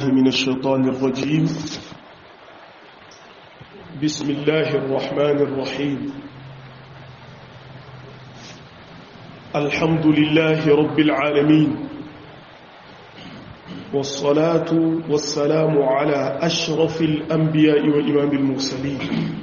من الشيطان الرجيم بسم الله الرحمن الرحيم الحمد لله رب العالمين والصلاة والسلام على أشرف الأنبياء وإمام المرسلين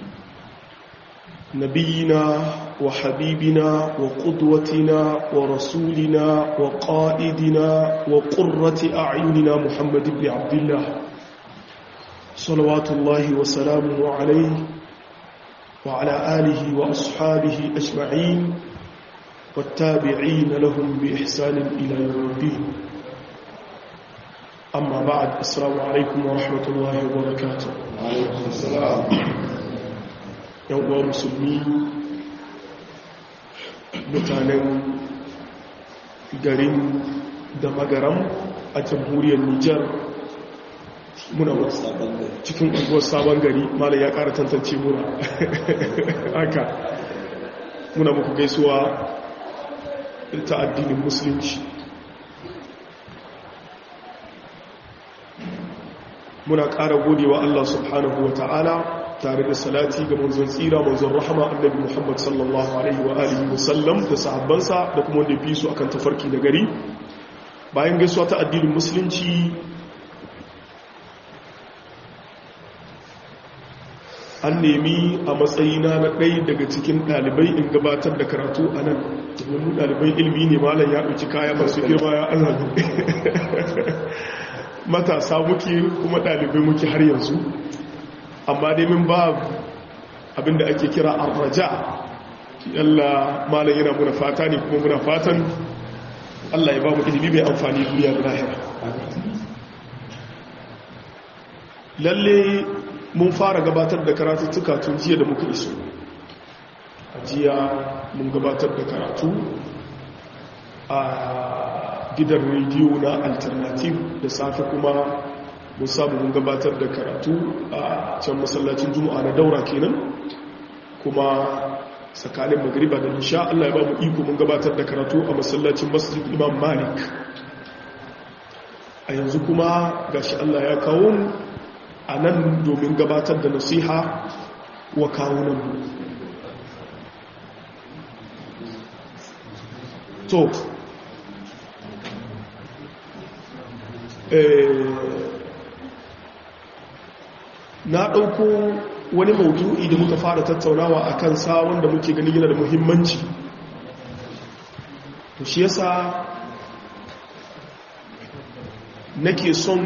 نبينا وحبيبنا وقدوتنا ورسولنا وقائدنا وقرة أعيننا محمد بن عبد الله صلوات الله وسلامه عليه وعلى آله وأصحابه أجمعين والتابعين لهم بإحسان إلى يوم الدين أما بعد السلام عليكم ورحمة الله وبركاته وعليكم السلام yawon musulmi mutanen garin da magaram a jamhuriyar nijar muna cikin unguwar sabon gari malam ya kara tantance muna haka muna muku gaisuwa ta addinin musulunci muna kara godewa Allah subhanahu wa ta'ala tare da salati ga manzon tsira manzon rahama annabi Muhammad sallallahu alaihi wa alihi wa sallam da sahabbansa da kuma wanda fi su akan tafarki da gari bayan gaisuwa ta addinin musulunci an nemi a matsayina na ɗaya daga cikin ɗalibai in gabatar da karatu a nan domin ɗalibai ilmi ne malam ya ɗauki kaya masu girma ya azali matasa muke kuma ɗalibai muke har yanzu amma dai min ba abinda ake kira arraja Allah malam yana muna fata ne kuma muna fatan Allah ya ba mu ilimi mai amfani duniya da lahira lalle mun fara gabatar da karatuttuka tun jiya da muka iso a jiya mun gabatar da karatu a gidan rediyo na alternative da safe kuma mun samu mun gabatar da karatu a can masallacin juma'a na daura kenan kuma tsakanin magriba da nisha Allah ya ba mu iko mun gabatar da karatu a masallacin masjid imam malik a yanzu kuma gashi Allah ya kawo mu a nan domin gabatar da nasiha wa kawunan mu to na ɗauko wani maudu'i da muka fara tattaunawa a kansa wanda muke gani yana da muhimmanci to shi yasa nake son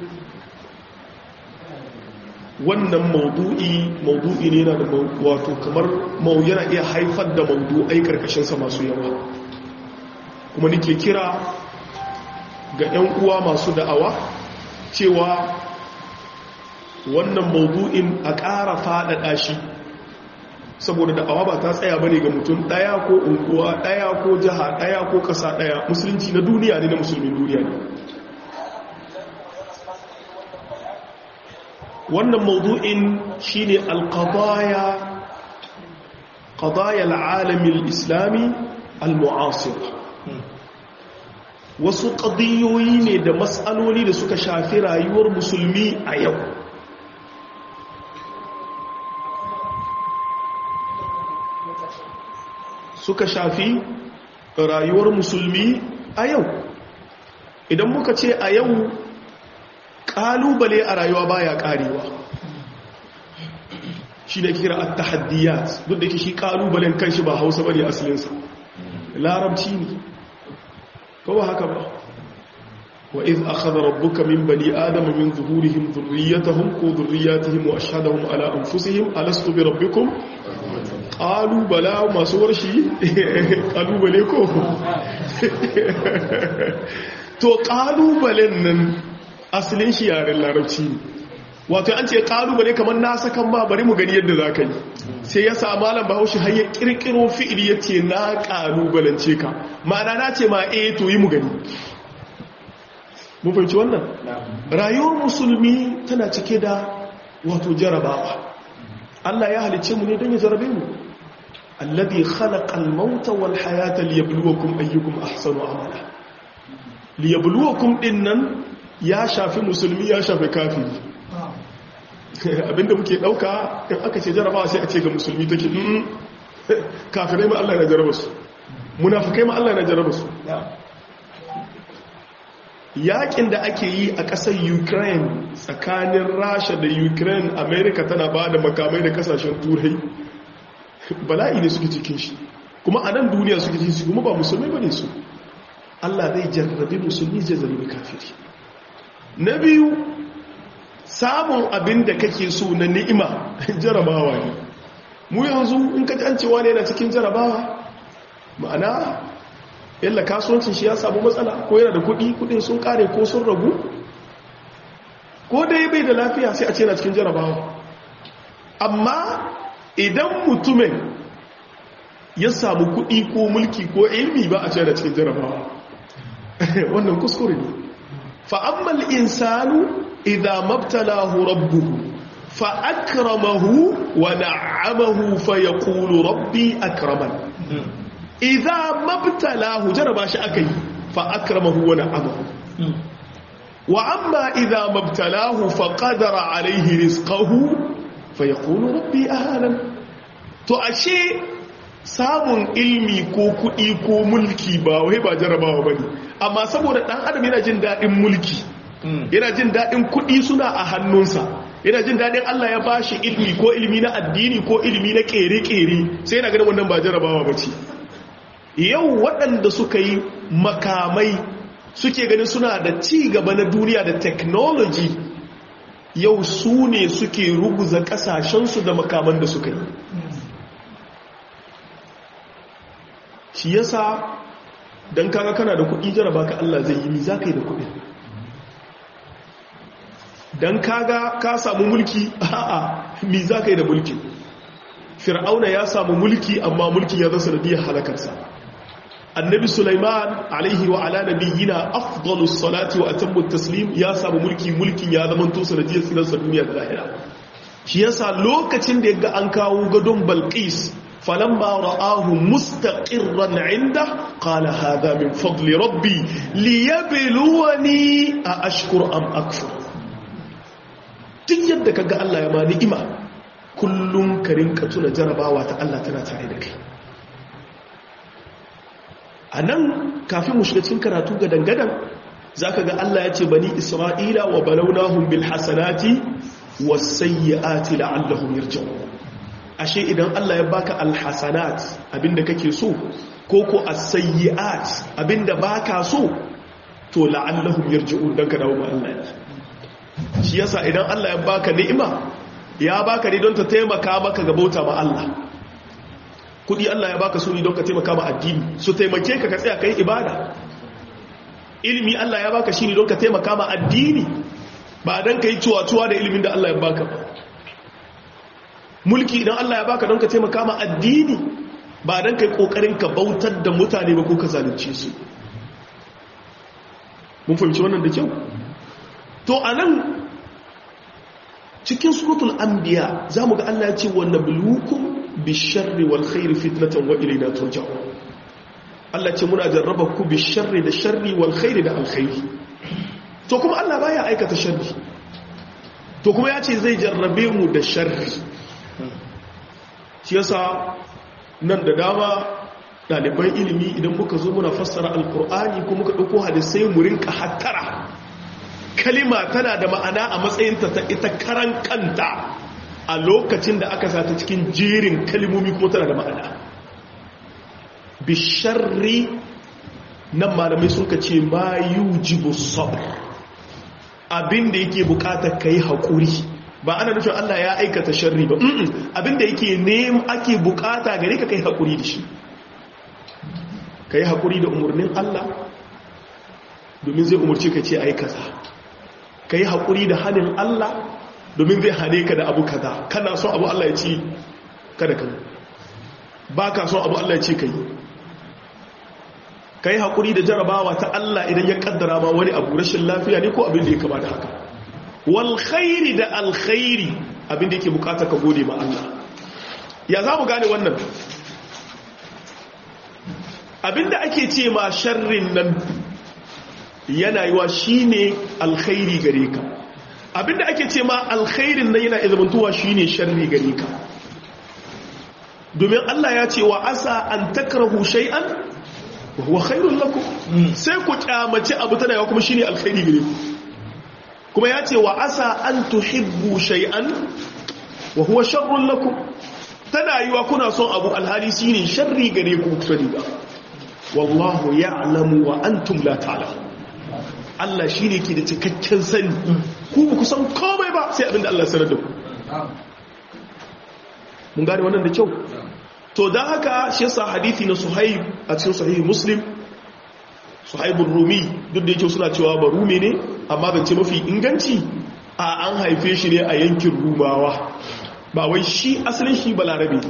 wannan maudu'i maudu'i ne na da wato kamar mau yana iya haifar da maudu'ai karkashinsa masu yawa kuma nake kira ga 'yan uwa masu da'awa cewa wannan maudu'in a ƙara faɗaɗa shi saboda da'awa ba ta tsaya bane ga mutum ɗaya ko unguwa ɗaya ko jiha ɗaya ko ƙasa ɗaya musulunci na duniya ne na musulmin duniya ne wannan maudu'in shine alƙadaya ƙadaya al'alamin islami al-mu'asir wasu ƙadiyoyi ne da matsaloli da suka shafi rayuwar musulmi a yau suka shafi rayuwar musulmi a yau idan muka ce a yau ƙalubale a rayuwa baya ƙarewa shi ne kira at-tahaddiyat duk da ke shi ƙalubalen kanshi ba hausa bane asalinsa larabci ne ko ba haka ba wa iz akhadha rabbuka min bani adama min zuhurihim dhurriyyatahum ko dhurriyyatihim wa ashhadahum ala anfusihim alastu bi rabbikum qalu bala masu warshi kalubale ko to kalubalen nan asalin shi yaren larabci ne wato an ce kalubale kamar na sakan ba bari mu gani yadda za ka yi sai ya sa malam bahaushe har ya kirkiro fi'ili ya ce na kalubalance ka ma'ana na ce ma eh to yi mu gani mun fahimci wannan rayuwar musulmi tana cike da wato jarabawa Allah ya halicce mu ne don ya jarabe mu alladhi khalaqa al-mauta wal hayata liyabluwakum ayyukum ahsanu amala liyabluwakum dinnan ya shafi musulmi ya shafi kafiri abinda muke dauka in aka ce jarabawa sai a ce ga musulmi take kafirai ma Allah na jaraba su munafikai ma Allah na jaraba su yakin da ake yi a ƙasar ukraine tsakanin rasha da ukraine america tana ba da makamai da kasashen turai bala'i ne suke cikin shi kuma a nan duniya suke cikin shi kuma ba musulmai ba ne su allah zai jarrabi musulmi zai zarrabi kafiri na biyu samun abin da kake so na ni'ima jarabawa ne mu yanzu in ka an cewa ne yana cikin jarabawa ma'ana yalla kasuwancin shi ya samu matsala ko yana da kudi kudin sun kare ko sun ragu ko dai bai da lafiya sai a ce na cikin jarabawa amma idan mutumin ya samu kudi ko mulki ko ilmi ba a ce na cikin jarabawa wannan kuskure ne fa'ammal insanu idan mabtalahu rabbuhu fa'akramahu wa na'amahu fa ya rabbi akraman idza mabtalahu jaraba shi akai fa akramahu wa na'amahu wa amma idza mabtalahu fa qadara alayhi rizqahu fa yaqulu rabbi ahanan to ashe samun ilmi ko kudi ko mulki ba wai ba jarabawa bane amma saboda dan adam yana jin dadin mulki yana jin dadin kudi suna a hannunsa yana jin dadin Allah ya bashi ilmi ko ilmi na addini ko ilmi na kere-kere sai yana ganin wannan ba jarabawa bace yau waɗanda suka yi makamai suke ganin suna da ci gaba na duniya da technology yau su ne suke ruguza ƙasashensu da makaman da suka yi shi yasa don kaga kana da kuɗi jaraba ka Allah zai yi mi za ka yi da kuɗi don kaga ka samu mulki a'a mi za ka yi da mulki fir'auna ya samu mulki amma mulki ya zasa da halakarsa annabi Sulaiman alaihi wa ala nabiyyina afdalus salati wa atammu taslim ya samu mulki mulkin ya zama to sanadiyar tsiransa duniya da lahira shi yasa lokacin da yaga an kawo gadon Balqis falamma ra'ahu mustaqirran 'inda qala hadha min fadli rabbi liyabluwani a ashkur am akfur duk yadda kaga Allah ya ma ni'ima kullum ka rinka tuna jarabawa ta Allah tana tare da kai a nan kafin mu shiga cikin karatu ga dangadan za ka ga Allah ya ce bani isra'ila wa balaunahum bil hasanati was sayyiati la'allahum yarji'un ashe idan Allah ya baka al hasanat abinda kake so ko ko as sayyiat abinda baka so to la'allahum yarji'un dan ka dawo ma Allah shi yasa idan Allah ya baka ni'ima ya baka ne don ta taimaka maka ga bauta ma Allah kudi Allah ya baka su ne don ka taimaka ma addini su taimake ka ka tsaya kai ibada ilimi Allah ya baka shi ne don ka taimaka ma addini ba don ka yi cuwa-cuwa da ilimin da Allah ya baka ba mulki idan Allah ya baka don ka taimaka ma addini ba don ka yi kokarin ka bautar da mutane ba ko ka zalunce su mun fahimci wannan da kyau to anan cikin suratul anbiya zamu ga Allah ya ce wa nabluukum bisharri wal khairi fitnatan wa ilayna turja'un Allah ce muna jarraba ku bisharri da sharri wal khairi da alkhairi to kuma Allah baya aikata sharri to kuma ya ce zai jarrabe mu da sharri shi yasa nan da dama ɗaliban ilimi idan muka zo muna fassara alkur'ani ko muka ɗauko hadisai mu rinka hattara kalima tana da ma'ana a matsayinta ta ita karan kanta a lokacin da aka sata cikin jerin kalimomi kuma tana da ma'ana bisharri nan malamai sun ka ce ma yujibu sabr abinda yake bukatar kai haƙuri ba ana nufin Allah ya aikata sharri ba abinda yake nem ake bukata gare ka kai haƙuri da shi kai haƙuri da umarnin Allah domin zai umarci ka ce aikata kai haƙuri da hannun Allah domin zai hane ka da abu kaza kana son abu Allah ya ce kada ka ba ka son abu Allah ya ce ka yi ka yi haƙuri da jarabawa ta Allah idan ya ƙaddara ma wani abu rashin lafiya ne ko abin da ya kama da haka wal khairi da alkhairi abin da yake bukata ka gode ma Allah ya za mu gane wannan abin da ake ce ma sharrin nan yana yiwa shine alkhairi gare ka abinda ake ce ma alkhairin nan yana izamantuwa shine sharri gare ka domin Allah ya ce wa asa an takrahu shay'an wa huwa khairul lakum sai ku kyamace abu tana yawa kuma shine alkhairi gare ku kuma ya ce wa asa an tuhibbu shay'an wa huwa sharrul lakum tana yiwa kuna son abu alhali shine sharri gare ku sani ba wallahu ya'lamu wa antum la ta'lamun Allah shine ke da cikakken sani ku ba ku san komai ba sai abinda Allah ya sanar da ku mun gane wannan da kyau to dan haka shi yasa hadisi na Suhaib a cikin sahihi Muslim Suhaibur Rumi duk da yake suna cewa ba Rumi ne amma ban ce mafi inganci a an haife shi ne a yankin Rumawa ba wai shi asalin shi balarabe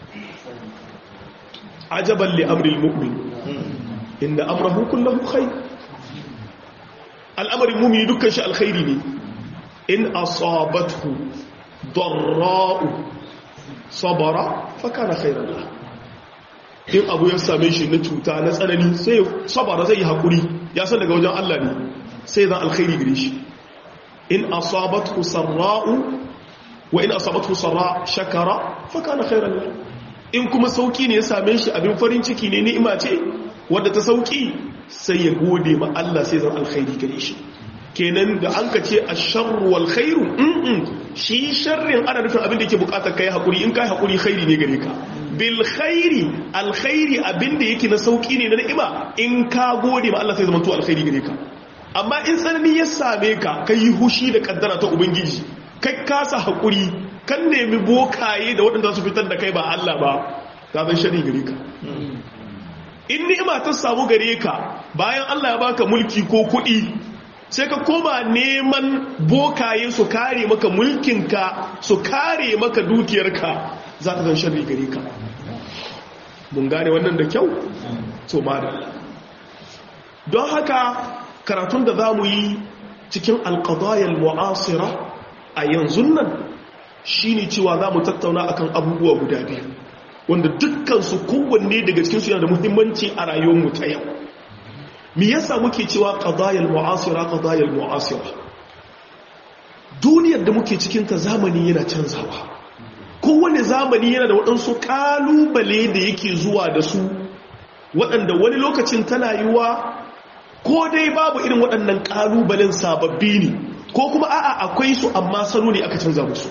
ajaban li amril mu'min inda amrahu kullahu khair al'amarin mumini dukkan shi alkhairi ne in asabathu darra'u sabara fa kana khairan lahu in abu ya same shi na cuta na tsanani sai sabara zai yi hakuri ya san daga wajen Allah ne sai zan alkhairi gare shi in asabathu sarra'u wa in asabathu sarra shakara fa kana khairan lahu in kuma sauki ne ya same shi abin farin ciki ne ni'ima ce wadda ta sauki sai ya gode ma Allah sai zan alkhairi gare shi kenan da an ka ce asharru wal khairu mm shi sharrin ana nufin abin da yake bukatar kai hakuri in kai hakuri khairi ne gare ka bil khairi alkhairi abin da yake na sauki ne na ni'ima in ka gode ma Allah sai zama to alkhairi gare ka amma in tsanani ya same ka kai hushi da kaddara ta ubangiji kai kasa hakuri kan nemi bokaye da waɗanda su fitar da kai ba Allah ba ka zan shari gare ka in ni'ima ta samu gare ka bayan Allah ya baka mulki ko kuɗi sai ka koma neman bokaye su kare maka mulkinka su kare maka dukiyarka za ka zan shari gare ka mun gane wannan da kyau to madalla don haka karatun da za mu yi cikin alƙadayar mu'asira a yanzu nan shi ne cewa za mu tattauna akan abubuwa guda biyu wanda dukkansu kowanne daga cikinsu yana da muhimmanci a rayuwarmu ta yau me yasa muke cewa qadayal mu'asira qadayal mu'asira duniyar da muke cikin ta zamani yana canzawa kowane zamani yana da waɗansu kalubale da yake zuwa da su waɗanda wani lokacin tana yiwa ko dai babu irin waɗannan kalubalen sababbi ne ko kuma a'a akwai su amma salo ne aka canza musu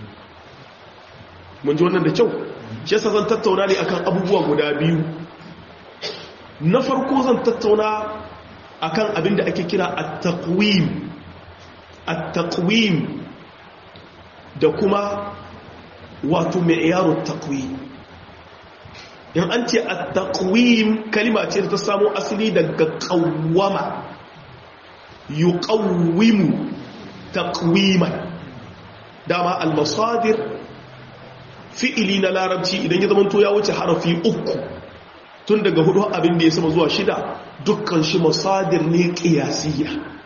mun ji wannan da kyau shi yasa zan tattauna ne akan abubuwa guda biyu na farko zan tattauna akan abin da ake kira at-taqwim at-taqwim da kuma wato mi'yarut taqwim in an ce at-taqwim kalima ce da ta samo asali daga qawwama yuqawwimu taqwiman dama al-masadir fi'ili na larabci idan ya zama ya wuce harafi uku tun daga hudu abin da ya sama zuwa shida dukkan shi masadir ne ƙiyasiyya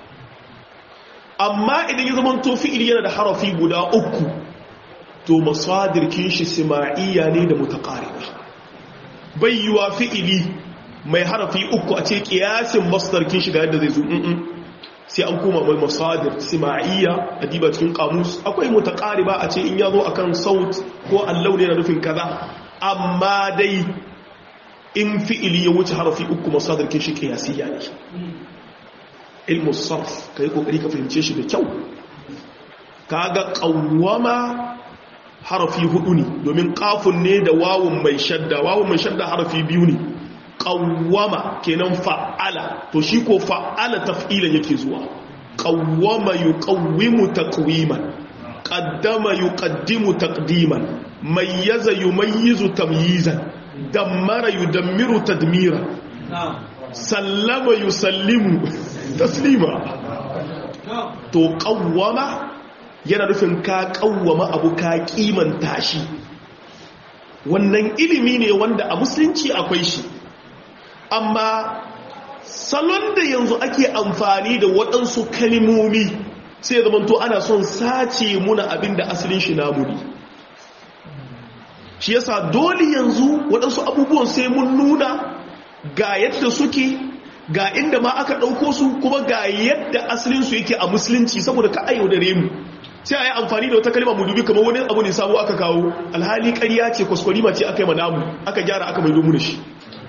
amma idan ya zama to fi'ili yana da harafi guda uku to masadir kin shi sima'iyya ne da mutaqariba bai yiwa fi'ili mai harafi uku a ce ƙiyasin masdar kin shi ga yadda zai zo sai an koma mai masadir sima'iyya a diba cikin kamus akwai mutaqariba a ce in yazo akan saut ko allau ne na nufin kaza amma dai in fi'ili ya wuce harafi uku masadir kin shi qiyasiyya ne ilmu sarf kai kokari ka fahimce shi da kyau kaga qawwama harafi hudu ne domin qafun ne da wawun mai shadda wawun mai shadda harafi biyu ne qawwama kenan fa'ala to shi ko fa'ala taf'ilan yake zuwa qawwama yuqawwimu taqwiman qaddama yuqaddimu taqdiman mayyaza yumayyizu tamyizan dammara yudammiru tadmira sallama yusallimu taslima to qawwama yana nufin ka qawwama abu ka kimanta shi wannan ilimi ne wanda a musulunci akwai shi amma salon da yanzu ake amfani da waɗansu kalimomi sai zama to ana son sace muna abin da asalin shi namu ne shi yasa dole yanzu waɗansu abubuwan sai mun nuna ga yadda suke ga inda ma aka ɗauko su kuma ga yadda asalinsu yake a musulunci saboda ka ayyau da remu sai a yi amfani da wata kalma mu dubi kamar wani abu ne sabo aka kawo alhali ƙarya ce kwaskwarima ce aka yi manamu aka gyara aka maido mu da shi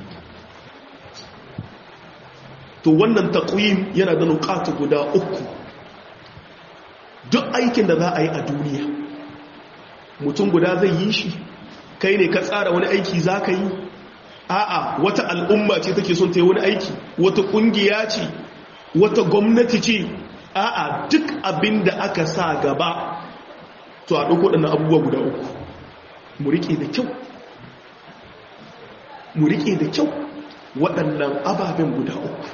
to wannan taƙwim yana da nukatu guda uku duk aikin da za a yi a duniya mutum guda zai yi shi kai ne ka tsara wani aiki za ka yi a'a wata al'umma ce take son ta yi wani aiki wata ƙungiya ce wata gwamnati ce a'a duk abin da aka sa gaba to a ɗauko ɗannan abubuwa guda uku mu riƙe da kyau mu riƙe da kyau waɗannan ababen guda uku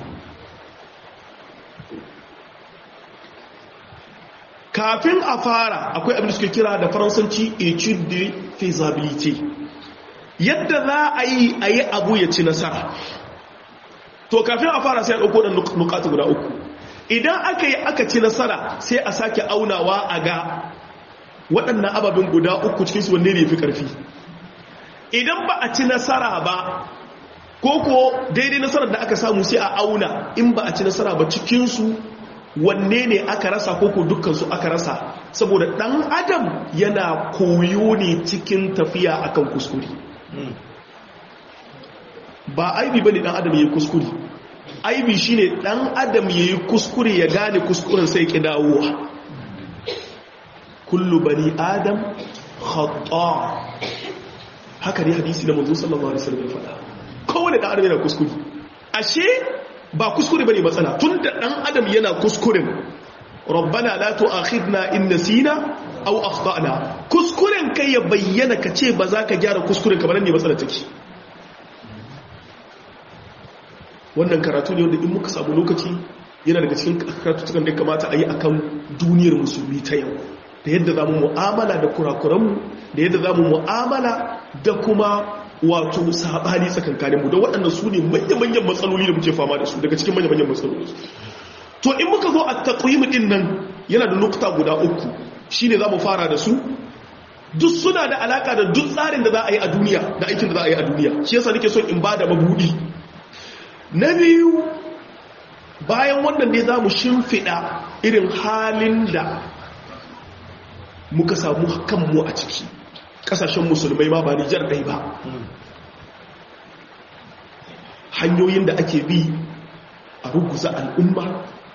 kafin a fara akwai abin da suke kira da faransanci etude de feasibility yadda za a yi a yi abu ya ci nasara to kafin a fara sai a ɗauko ɗan nukatu guda uku idan aka yi aka ci nasara sai a sake aunawa a ga waɗannan ababen guda uku cikinsu wanne ne fi ƙarfi idan ba a ci nasara ba ko ko daidai nasarar da aka samu sai a auna in ba a ci nasara ba cikinsu wanne ne aka rasa ko ko dukkansu aka rasa saboda ɗan adam yana koyo ne cikin tafiya akan kuskure ba aibi ba ne ɗan adam ya yi kuskure aibi shi ne ɗan adam ya yi kuskure ya gane kuskuren sai ƙi dawowa kullu bani adam khata haka ne hadisi da manzo sallallahu alaihi wasallam ya faɗa kowane ɗan adam yana kuskure ashe ba kuskure bane matsala tunda ɗan adam yana kuskuren rabbana la tu'akhidna in nasina aw akhtana kuskuren kai ya bayyana ka ce ba za ka gyara kuskuren kamar ne matsala take wannan karatu ne wanda in muka samu lokaci yana daga cikin karatutukan da kamata a yi a kan duniyar musulmi ta yau da yadda za mu mu'amala da kurakuranmu da yadda za mu mu'amala da kuma wato saɓani tsakankaninmu da waɗanda su ne manya-manyan matsaloli da muke fama da su daga cikin manya-manyan matsaloli to in muka zo a taƙoyi ɗin nan yana da nukta guda uku shi ne za mu fara da su duk suna da alaƙa da duk tsarin da za a yi a duniya da aikin da za a yi a duniya shi yasa nake son in ba da mabuɗi na biyu bayan wannan ne za mu shimfiɗa irin halin da muka samu kanmu a ciki ƙasashen musulmai ma ba nijar ɗai ba hanyoyin da ake bi a ruguza al'umma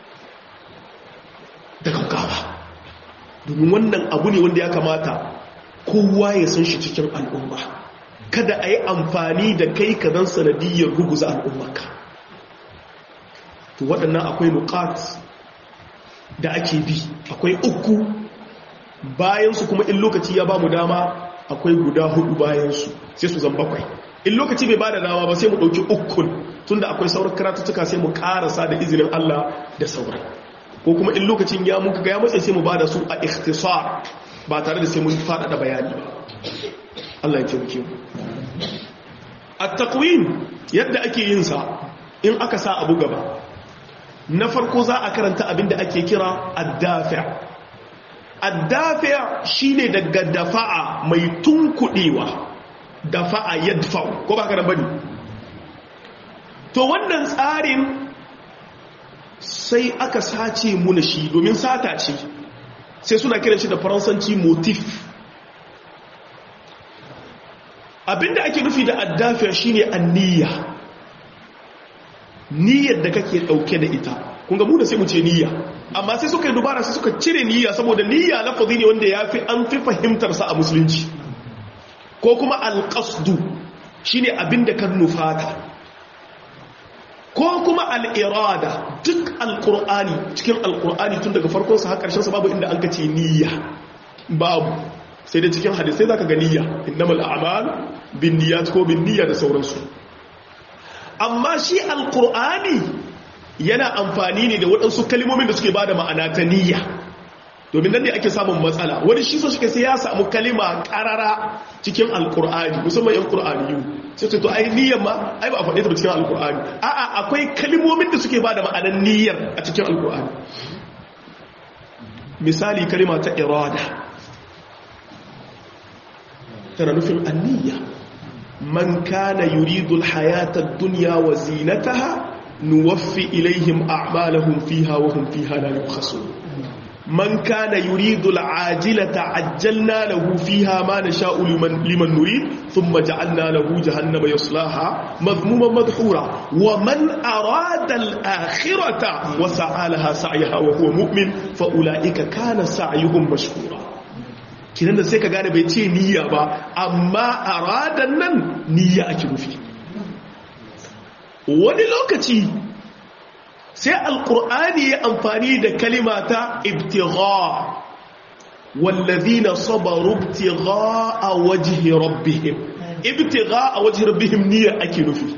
da gaggawa domin wannan abu ne wanda ya kamata kowa ya san shi cikin al'umma kada a yi amfani da kai ka zan sanadiyyar ruguza al'ummarka to waɗannan akwai nukat da ake bi akwai uku bayansu kuma in lokaci ya ba mu dama akwai guda hudu bayansu sai su zan bakwai in lokaci bai ba da dama ba sai mu ɗauki ukun tunda akwai sauran karatuttuka sai mu ƙarasa da izinin Allah da sauran ko kuma in lokacin ya muka ga ya matsayi sai mu ba da su a ikhtisar ba tare da sai mun faɗaɗa bayani ba Allah ya taimake mu at-taqwim yadda ake yin sa in aka sa abu gaba na farko za a karanta abinda ake kira addafi' addafi' shine daga dafa'a mai tunkudewa dafa'a yadfa'u ko ba ka bane to wannan tsarin sai aka sace muna shi domin sata ce sai suna kiran shi da faransanci motif abinda ake nufi da addafi' shine anniya niyyar da kake dauke da ita kunga mu da sai mu ce niyya amma sai suka yi dubara sai suka cire niyya saboda niyya lafazi ne wanda ya fi an fi fahimtar sa a musulunci ko kuma alqasdu shine abinda kan nufata ko kuma al'irada duk alqur'ani cikin alqur'ani tun daga farkon sa har karshen sa babu inda an kace niyya babu sai da cikin hadisai zaka ga niyya innamal a'mal binniyat ko binniyya da sauransu amma shi alkur'ani yana amfani ne da waɗansu kalimomin da suke ba da ma'ana ta niyya domin nan ne ake samun matsala wani shi so shi sai ya samu kalima ƙarara cikin alkur'ani musamman yan ƙur'ani yiwu sai ce to ai niyyar ma ai ba a faɗe ta cikin alkur'ani a'a akwai kalimomin da suke ba da ma'anar niyyar a cikin alkur'ani misali kalima ta irada tana nufin anniya من كان يريد الحياة الدنيا وزينتها nuwaffi ilaihim a'malahum fiha wa hum fiha la yubkhasun man kana yuridu al'ajilata ajjalna lahu fiha ma nasha'u liman liman nurid thumma ja'alna lahu jahannama yaslaha madhmuman madhura wa man arada al-akhirata wa sa'alaha sa'yaha wa huwa mu'min fa ulaika kana sa'yuhum mashkura kinan da sai ka gane bai ce niyya ba amma aradan nan niyya ake nufi wani lokaci sai alkur'ani ya amfani da kalimata ibtigha wallazina sabaru ibtigha a wajhi rabbihim ibtigha a wajhi rabbihim niyya ake nufi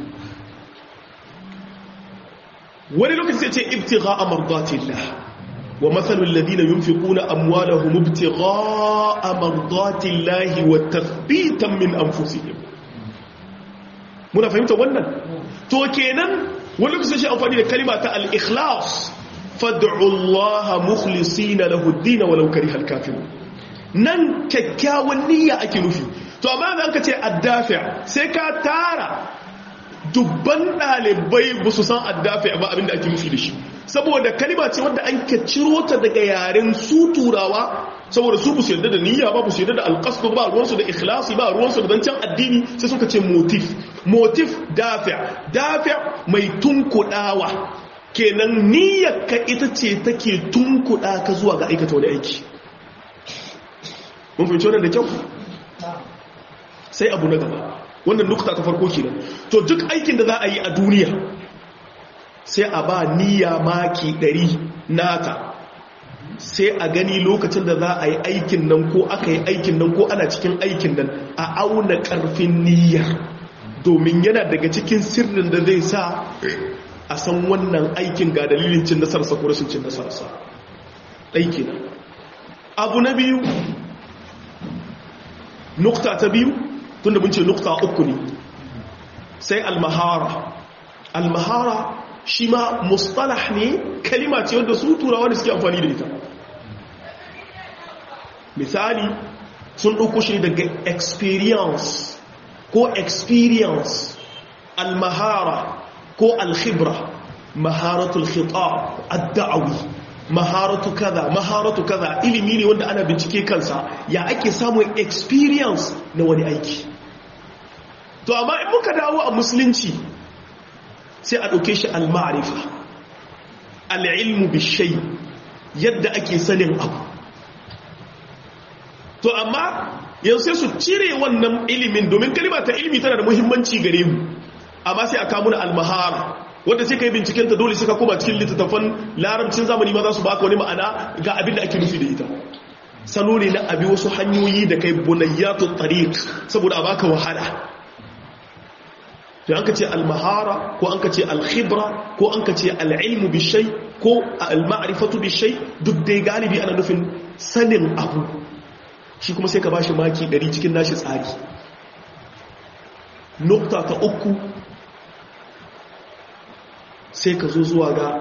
wani lokaci sai ce ibtigha a mardatillah wa mathalul ladina yunfiquna amwalahum ibtigha a mardatillahi wa tathbitan min anfusihim muna fahimta wannan to kenan wani kusa shi amfani da kalima ta al-ikhlas fad'u Allah mukhlisina lahu ad-din walau kariha al-kafirun nan kyakkyawan niyya ake nufi to amma da aka ce addafi' sai ka tara dubban dalibai ba su san addafi' ba abinda ake nufi da shi saboda kalima ce wanda an ka ciro ta daga yaren su turawa saboda su bu su yarda da niyya ba bu su yarda da alqasd ba ruwansu da ikhlasi ba ruwansu da dancan addini sai suka ce motif motif dafi dafi mai tunkudawa kenan niyyar ka ita ce take tunkuda ka zuwa ga aikata wani aiki mun fahimci wannan da kyau sai abu na gaba wannan nukta ta farko kenan to duk aikin da za a yi a duniya sai a ba niyya maki 100 nata sai a gani lokacin da za a yi aikin nan ko aka yi aikin nan ko ana cikin aikin nan a auna karfin niyya domin yana daga cikin sirrin da zai sa a san wannan aikin ga dalilin cin nasarsa ko rashin cin nasarsa aiki na abu na biyu nukta ta biyu tun da ce nukta uku ne sai almahara almahara shi ma mustalah ne kalima ce wanda su turawa da suke amfani da ita misali sun ɗauko shi daga experience ko experience almahara ko alkhibra maharatul khitab ad-da'awi maharatu kaza maharatu kaza ilimi ne wanda ana bincike kansa ya ake samun experience na wani aiki to amma in muka dawo a musulunci sai a ɗauke shi al-ma'rifa al-ilmu bishay yadda ake sanin abu to amma yanzu sai su cire wannan ilimin domin kalima ta ilimi tana da muhimmanci gare mu amma sai a kawo al-mahara wanda sai kai binciken ta dole sai ka koma cikin littattafan larabcin zamani ma za su baka wani ma'ana ga abin da ake nufi da ita salo ne na abi wasu hanyoyi da kai bunayyatu tariq saboda a baka wahala to an ka ce al-mahara ko an ka ce al-khibra ko an ka ce al-ilmu bi shay ko al-ma'rifatu bi shay duk dai galibi ana nufin sanin abu shi kuma sai ka bashi maki 100 cikin nashi tsari nukta ta uku sai ka zo zuwa ga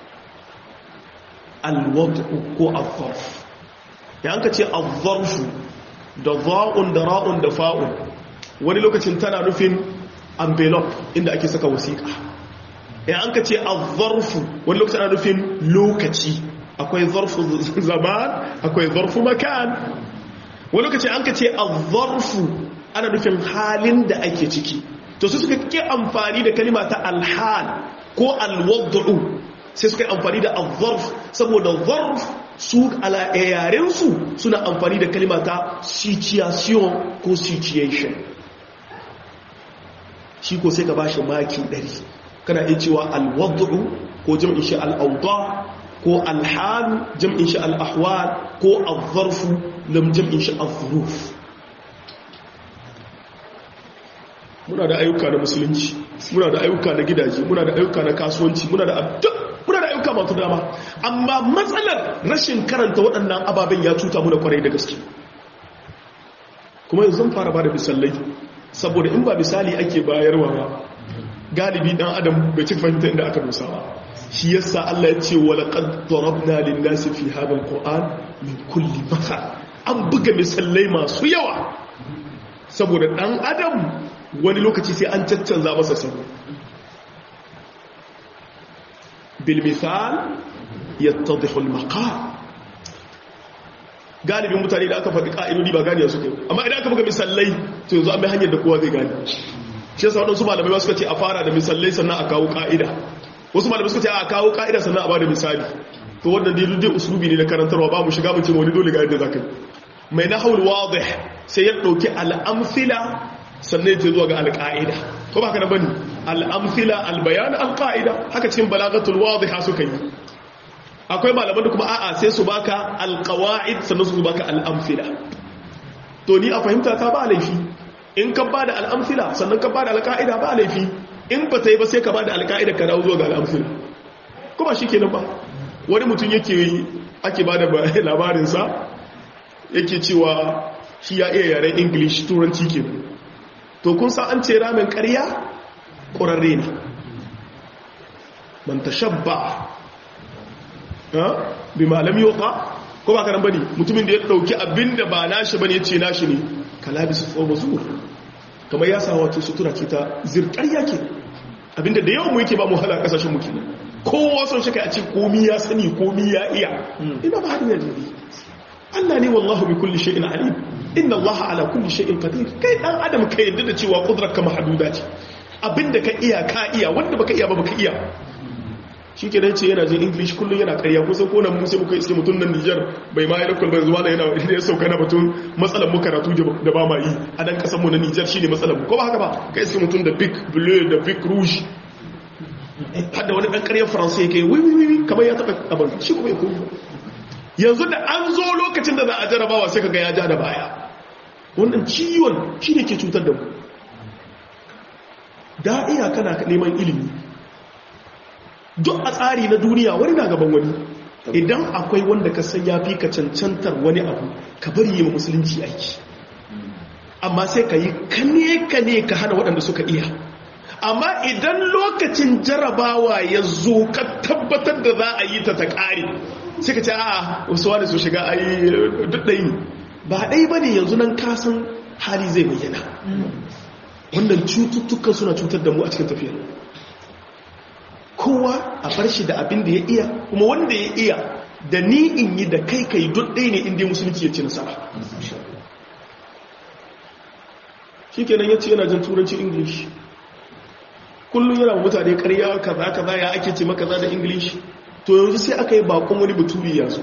alwadu ko al-zarf ya ka ce al-zarfu da za'un da ra'un da fa'un wani lokacin tana nufin envelope inda ake saka wasiƙa ya an ka ce al-zarfu wani lokacin ana nufin lokaci akwai zarfu zaman akwai zarfu makan wani lokacin an ka ce al-zarfu ana nufin halin da ake ciki to su suka ke amfani da kalima ta alhal ko alwaddu sai suka yi amfani da al-zarf saboda zarf su ala yarensu suna amfani da kalima ta situation ko situation shi ko sai ka ba shi maki 100 kana iya cewa alwaddu ko jam'in shi al-awda ko alhal jam'in shi al-ahwal ko al-zarfu lam jam'in shi al-zuruf muna da ayyuka na musulunci muna da ayyuka na gidaje muna da ayyuka na kasuwanci muna da muna da ayyuka masu dama amma matsalar rashin karanta waɗannan ababen ya cuta muna kwarai da gaske kuma yanzu zan fara ba da misalai saboda in ba misali ake bayarwa ba galibi dan adam bai ci fahimta inda aka dosa ba shi yasa Allah ya ce wa laqad darabna lin-nasi fi hadha al-qur'an min kulli mathal an buga misalai masu yawa saboda dan adam wani lokaci sai an caccanza masa sabo bil misal yattadhihu al maqam galibin mutane da aka faɗi ƙa'idodi ba gane su kai amma idan aka buga misallai to yanzu an bai hanyar da kowa zai gane shi yasa waɗansu malamai suka ce a fara da misallai sannan a kawo ƙa'ida wasu malamai suka ce a kawo ƙa'ida sannan a ba da misali to wannan dai dai usulubi ne na karantarwa ba mu shiga mu ce wani dole ga yadda zaka yi mai nahawul wadih sai ya dauki al-amthila sannan ya zuwa ga al-qa'ida ko ba ka da bane al-amthila al-bayan al-qa'ida haka cikin balagatul wadiha suka yi akwai malaman da kuma a'a sai su baka al-qawaid sannan su baka al-amthila to ni a fahimta ta ba laifi in ka bada al-amthila sannan ka bada al-qa'ida ba laifi in ba ta yi ba sai ka bada al-qa'ida ka dawo zuwa ga al-amthila kuma shikenan ba wani mutum yake ake bada labarinsa yake cewa shi ya iya yaren english turanci ke to kun sa an ce ramin karya ƙwararre ne man ta shabba bi malam yoka ko ba kanan bane mutumin da ya ɗauki abinda ba nashi bane ya ce nashi ne kalabi su tsoba zuwa kamar ya sa wato sutura ce ta zirƙarya ke abinda da yawan mu yake ba mu hala ƙasashen muke kowa son shi kai a ce komi ya sani komi ya iya ina ba hadin yanzu Allah ne wallahu bi kulli shay'in alim inna Allah ala kulli shay'in qadir kai dan adam kai yadda da cewa kudrar ka mahduda ce abinda ka iya ka iya wanda baka iya ba baka iya shike dan ce yana jin english kullun yana ƙarya kusan ko nan mu sai muka iske mutun nan Niger bai ma yana kulbar zuwa yana da ya sauka na batun matsalar mu karatu da ba ma yi a dan kasan mu na Niger shine matsalar mu ko ba haka ba kai iske mutun da big bleu da big rouge hadda wani dan ƙaryar faransa yake wi wi wi kamar ya taɓa abin shi kuma ya koyi yanzu da an zo lokacin da za a jarabawa sai kaga ya ja da baya wannan ciwon shi ne ke cutar da mu da iya kana neman ilimi duk a tsari na duniya wani na gaban wani idan akwai wanda ka san ya fi ka cancantar wani abu ka bari yi musulunci aiki amma sai ka yi kane-kane ka hana waɗanda suka iya amma idan lokacin jarabawa ya zo ka tabbatar da za a yi ta ta ƙare sai ka ce a wasu wani su shiga a yi duk ɗai ba ɗai ba ne yanzu nan kasan hali zai bayyana wannan cututtukan suna cutar da mu a cikin tafiyar kowa a bar shi da abin da ya iya kuma wanda ya iya da ni in yi da kai kai duk ɗai ne inda musulunci ya ci nasara shi kenan ya ce yana jin turanci english kullum yana mutane karya kaza kaza ya ake ce maka da english to yanzu sai aka yi bakon wani baturi ya zo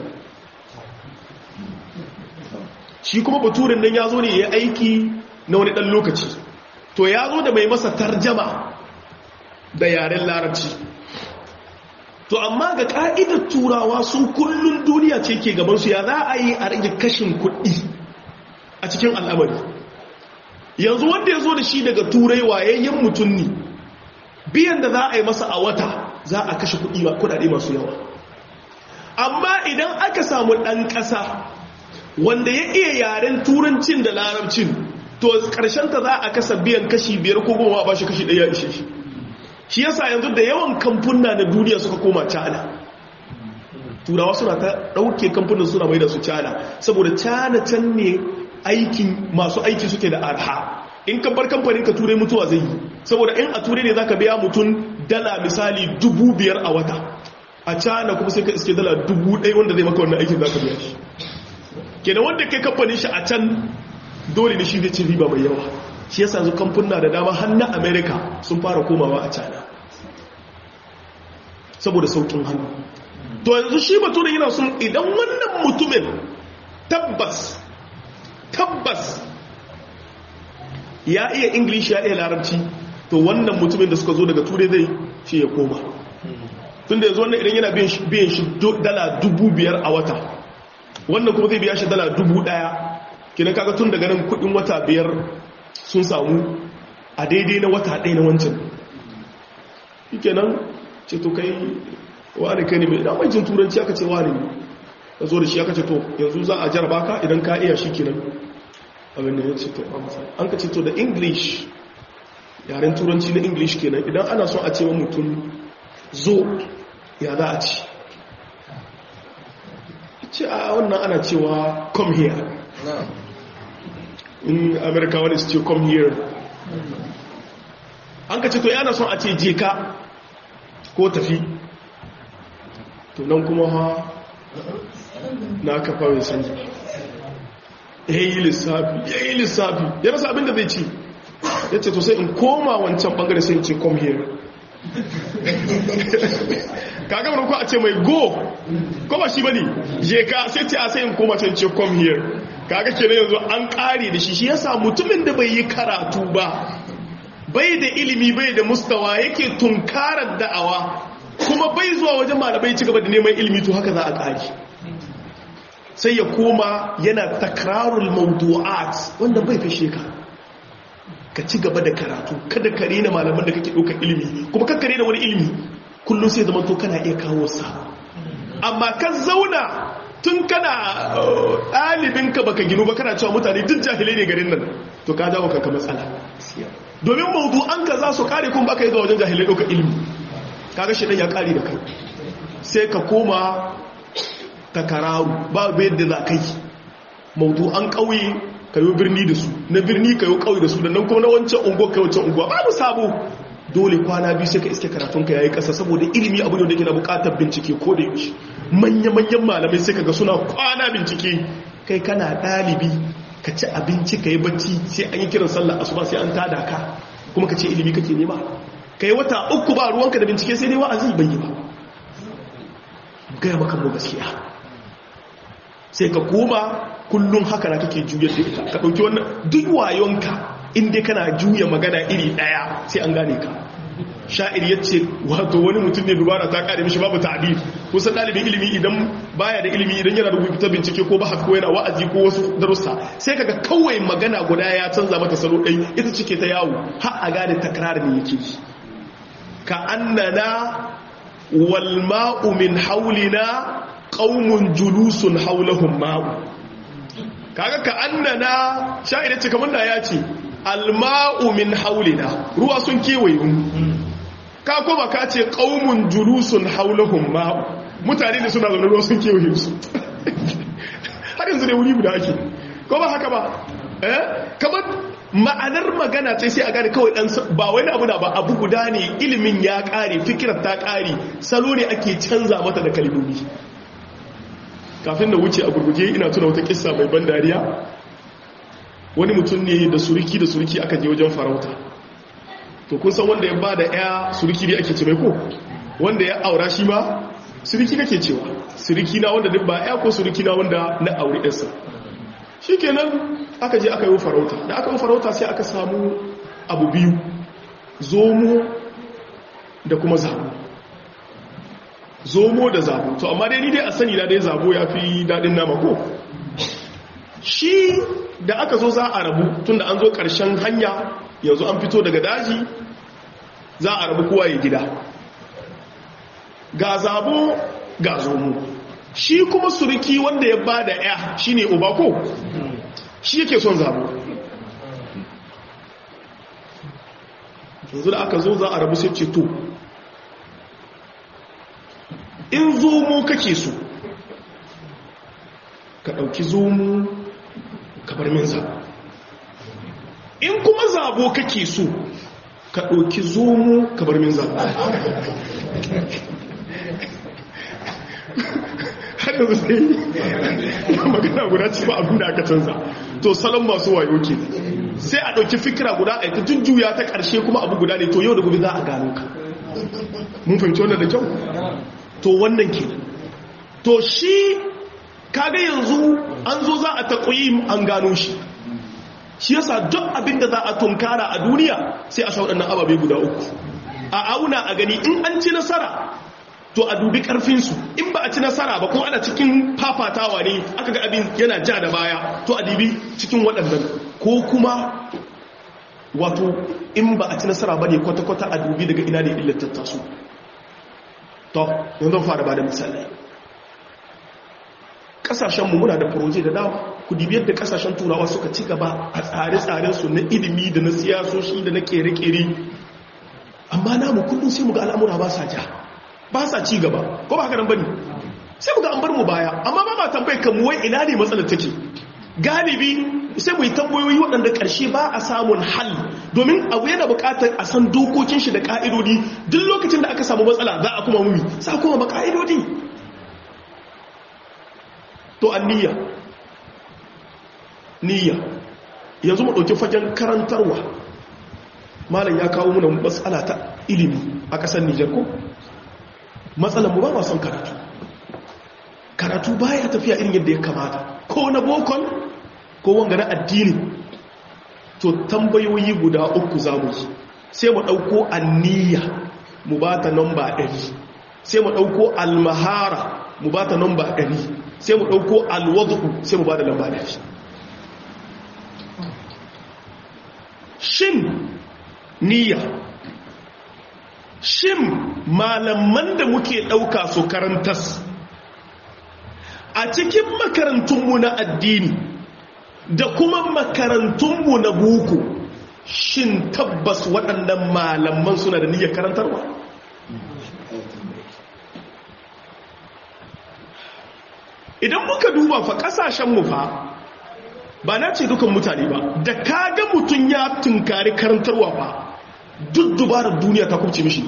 shi kuma baturin nan ya zo ne ya aiki na wani ɗan lokaci to ya zo da mai masa tarjama da yaren larabci to amma ga ka'idar turawa sun kullum duniya ce ke gabansu ya za a yi a rage kashin kuɗi a cikin al'amari yanzu wanda ya zo da shi daga turai wayayyen mutum ne biyan da za a yi masa a wata za a kashe kuɗi ba kuɗaɗe masu yawa amma idan aka samu ɗan ƙasa wanda ya iya yaren turancin da larabcin to ta za a kasa biyan kashi biyar ko goma ba shi kashi ɗaya ishe shi shi yasa yanzu da yawan kamfuna na duniya suka koma cana turawa suna ta ɗauke kamfunan suna mai da su cana saboda cana can ne aikin masu aiki suke da arha in ka bar kamfanin ka turai mutuwa zai yi saboda in a turai ne za ka biya mutum dala misali dubu biyar a wata a cana kuma sai ka iske dala dubu ɗaya wanda zai maka wannan aikin za ka biya shi kenan wanda kai kamfanin shi a can dole ne shi zai ci riba mai yawa shi yasa zu kamfuna da dama har na america sun fara komawa a cana saboda saukin hannu to yanzu shi bature yana sun idan wannan mutumin tabbas tabbas ya iya english ya iya larabci to wannan mutumin da suka zo daga turai zai ce ya koma tun da yanzu wannan idan yana biyan shi dala dubu biyar a wata wannan kuma zai biya shi dala dubu daya kina kaga tun daga nan kudin wata biyar sun samu a daidai na wata ɗaya na wancan ike nan ce to kai wani kai ne mai damar jin turanci aka ce wani ne ka zo da shi aka ce to yanzu za a jaraba ka idan ka iya shi kenan abin da ya ce to an ka ce to da english yaren turanci na english kenan idan ana son a ce wa mutum zo ya za a ci ce a wannan ana cewa come here in america wani su ce come here an ka ce to yana son a ce je ka ko tafi to nan kuma ha na kafa mai canji ya yi lissafi ya yi lissafi ya rasa abinda zai ci ya ce to sai in koma wancan bangare sai in ce come here kaga mana ko a ce mai go ko ba shi bane je ka sai ce a sai in koma can ce come here kaga kenan yanzu an kare da shi shi yasa mutumin da bai yi karatu ba bai da ilimi bai da mustawa yake tunkarar da'awa kuma bai zuwa wajen malamai ci gaba da neman ilimi to haka za a kare sai ya koma yana takrarul mawdu'at wanda bai fishe ka ka ci gaba da karatu kada ka rena malaman da kake ɗaukar ilimi kuma kakka rena wani ilimi kullum sai zama to kana iya kawo sa amma ka zauna tun kana ɗalibinka baka ginu ba kana cewa mutane duk jahilai ne garin nan to ka jawo kanka matsala domin mawdu'an ka za su kare kun baka yi zuwa wajen jahilai ɗaukar ilimi kaga shi ɗan ya kare da kai sai ka koma takararu ba yadda za ka yi mawdu'an ƙauye ka yi birni da su na birni ka yi ƙauye da su da nan kuma na wancan unguwa ka wancan unguwa babu sabo dole kwana biyu sai ka iske karatunka ya yi ƙasa saboda ilimi abu ne da ke na buƙatar bincike ko da yaushe manya-manyan malamai sai kaga suna kwana bincike kai kana ɗalibi ka ci abinci ka yi bacci sai an yi kiran sallah asuba sai an tada ka kuma ka ce ilimi kake nema ka yi wata uku ba ruwanka da bincike sai dai wa'azi bai yi ba gaya maka mu gaskiya sai ka koma kullum haka na kake juyar da ita ka ɗauki wannan duk wayonka inda kana juya magana iri ɗaya sai an gane ka sha'ir ya ce wato wani mutum ne dubara ta kare mishi babu ta'adil kusan ɗalibin ilimi idan baya da ilimi idan yana rubuta bincike ko ba ko yana wa'azi ko wasu darussa sai kaga kawai magana guda ya canza mata salo ɗai ita cike ta yawo har a gane takrar ne yake ka annana wal ma'u min haulina qaumun julusun haulahum ma'u kaga ka annana sha'ir ya ce kamar da ya ce al ma'u min haulina ruwa sun kewaye mu ka koma ka ce ƙaumun julusun haulahun ma'u mutane da suna zaune ruwa sun kewaye su har yanzu ne wuri guda ake ko ba haka ba eh kamar ma'anar magana ce sai a gane kawai dan ba wani abu da ba abu guda ne ilimin ya kare fikirar ta kare salo ne ake canza mata da kalmomi kafin da wuce a gurguje ina tuna wata kissa mai ban dariya wani mutum ne da suriki da suriki aka je wajen farauta to kun san wanda ya ba da ya suriki ne ake ce mai ko wanda ya aura shi ma suriki kake cewa suriki na wanda duk ba ya ko suriki na wanda na aure yarsa shi kenan aka je aka yi farauta da aka yi farauta sai aka samu abu biyu zomo da kuma zabo zomo da zabo to amma dai ni dai a sani na dai zabo ya fi daɗin nama ko shi da aka zo za a rabu tunda an zo ƙarshen hanya yanzu an fito daga daji za a rabu kowa ya gida ga zabo ga zomo shi kuma suriki wanda ya ba da ya shi ne obako shi yake son zabo yanzu da aka zo za a rabu sai ce to in zomo kake so ka ɗauki zomo ka bar min zabo in kuma zabo kake so ka ɗauki zomo ka bar min zabo har yanzu sai magana guda ci ba abin da aka canza to salon masu wayo ke sai a ɗauki fikira guda a ita jujjuya ta ƙarshe kuma abu guda ne to yau da gobe za a gano ka mun fahimci wannan da kyau to wannan ke to shi kaga yanzu an zo za a taƙoyi an gano shi shi yasa duk abinda za a tunkara a duniya sai a waɗannan ababe guda uku a auna a gani in an ci nasara to a dubi ƙarfinsu in ba a ci nasara ba ko ana cikin fafatawa ne aka ga abin yana ja da baya to a dubi cikin waɗannan ko kuma wato in ba a ci nasara ba ne kwata-kwata a dubi daga ina ne illattatta su to yanzu fara ba da misalai kasashenmu muna da furoje da dama ku dibi yadda kasashen turawa suka ci gaba a tsare-tsarensu na ilimi da na siyasoshi da na kere-kere amma namu kullum sai muga al'amura ba sa ja ba sa ci gaba ko ba haka nan bane sai muga an bar mu baya amma ba ma tambayar kan wai ina ne matsalar take galibi sai mu yi tambayoyi waɗanda ƙarshe ba a samun hal domin abu yana buƙatar a san dokokin shi da ƙa'idodi duk lokacin da aka samu matsala za a kuma mumi za a kuma ba ƙa'idodi to an niyya niyya yanzu mu ɗauki fagen karantarwa malam ya kawo muna matsala ta ilimi a ƙasar nijar ko matsalar mu ba ma son karatu karatu baya tafiya irin yadda ya kamata ko na bokon ko wanga na addini to tambayoyi guda uku za mu yi sai mu ɗauko anniya mu ba ta nomba ɗari sai mu ɗauko almahara mu ba ta nomba ɗari sai mu ɗauko alwadu sai mu ba da lamba ɗari shin niyya shin malaman da muke ɗauka su karantas a cikin makarantunmu na addini da kuma makarantunmu na buku shin tabbas waɗannan malaman suna da niyyar karantarwa idan muka duba fa ƙasashenmu fa ba na ce dukan mutane ba da kaga mutum ya tunkari karantarwa ba duk dubarar duniya ta kubce mishi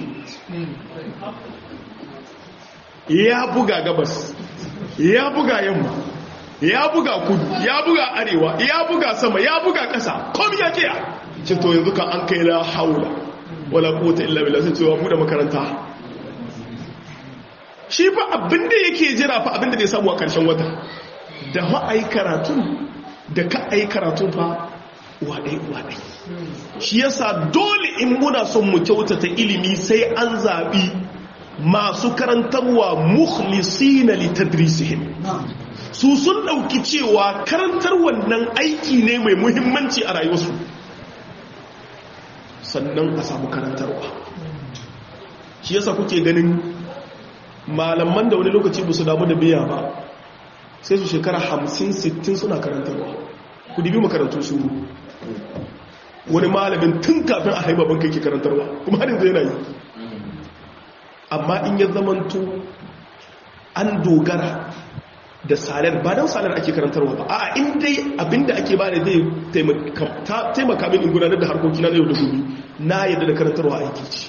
ya buga gabas ya buga yamma ya buga kudu ya buga arewa ya buga sama ya buga ƙasa kom ya kiya ce to yanzu kan an kai la haula wala quwwata illa billah sai cewa bude makaranta shi fa abinda yake jira fa abinda zai samu a ƙarshen wata da ma ai karatu da ka ai karatu fa wadai wadai shi yasa dole in muna son mu kyautata ilimi sai an zabi masu karantarwa mukhlisina li tadrisihim su sun dauki cewa karantar wannan aiki ne mai muhimmanci a rayuwarsu sannan a samu karantarwa shi yasa kuke ganin malaman da wani lokaci ba su damu da biya ba sai su shekara hamsin sittin suna karantarwa ku dibi makarantu su wani malamin tun kafin a haibabin kai ke karantarwa kuma har yanzu yana yi amma in ya zamanto an dogara da salar ba don salar ake karantarwa ba a inda abinda ake ba da zai taimaka min in gudanar da harkokina na yau da gobe na yadda da karantarwa aiki ce